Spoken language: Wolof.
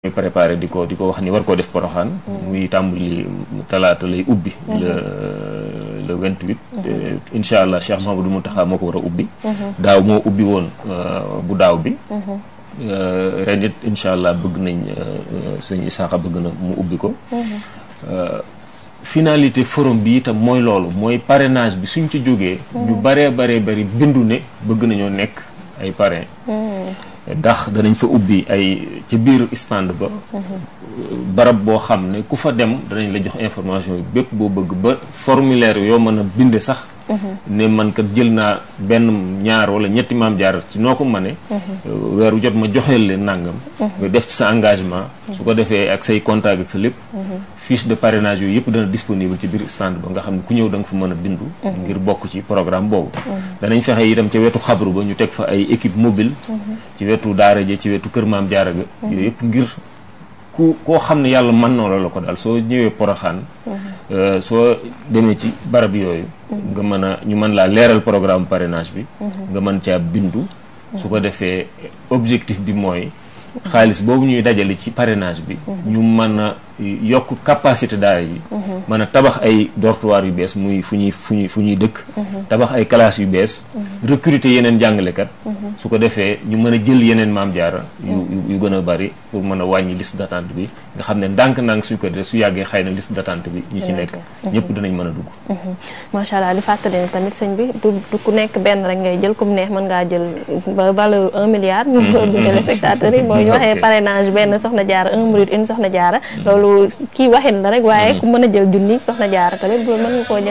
ñu préparé di ko di ko wax ni war koo def poroxaan muy tàmbali talaata lay ubbi le le vingt-huit incha allah Cheikh Mahamadou Mountakha moo ko war a ubbi daaw moo ubbi woon bu daaw bi ren it incha allah bëgg nañ sëñ Isaaxa bëgg na mu ubbi ko finalité forum bi itam mooy loolu mooy parrainage bi suñ ci jógee ñu baree baree bari bindu ne bëgg nañoo nekk ay parrain ndax danañ fa ubbi ay ci biir stand ba barab boo xam ne ku fa dem danañ la jox information yi bépp boo bëgg ba formulaire yoo mën a binde sax ne man kat jël naa benn ñaar wala ñetti maam jaar ci noo ko mëne weeru jot ma joxeel leen nàngam nga def ci sa engagement su ko defee ak say contact ak sa lépp fiche de parrainage yooyu yëpp dana disponible ci biir stand ba nga xam ne ku ñëw da nga fa mën a bindu ngir bokk ci programme boobu danañ fexe itam ca wetu xabru ba ñu teg fa ay équipe mobile ci wetu daara ja ci wetu kër maam jaara ga yooyu yëpp ngir ku koo xam ne yàlla mën noo la la ko daal soo ñëwee poroxaan soo demee ci barab yooyu nga mën a ñu mën laa leeral programme parrainage bi nga mën caa bindu su ko defee objectif bi mooy xaalis boobu ñuy dajale ci parrainage bi ñu mën a yokk capacité daara yi mën a tabax ay dortoir yu bees muy fu ñuy fu ñuy fu ñuy dëkk tabax ay classes yu bees recruter yeneen jàngalekat su ko defee ñu mën a jël yeneen maam jaara yu yu gën a bari pour mën a wàññi liste d'attente bi nga xam ne ndànk-ndànk suñ ko defee su yàggee xëy na liste d'attente bi ñi ci nekk ñëpp dinañ mën a dugg macha allah di fàttali ne tamit sëñ bi du du ku nekk benn rek ngay jël comme neex mën ngaa jël ba valeur un milliard ñu du téléspectateurs yi mooy ñu waxee parrainage benn soxna jaara un minute une soxna jaara loolu kii waxin la rek waaye ku mën a jël junni soxna jaara tamit bu mën nga koo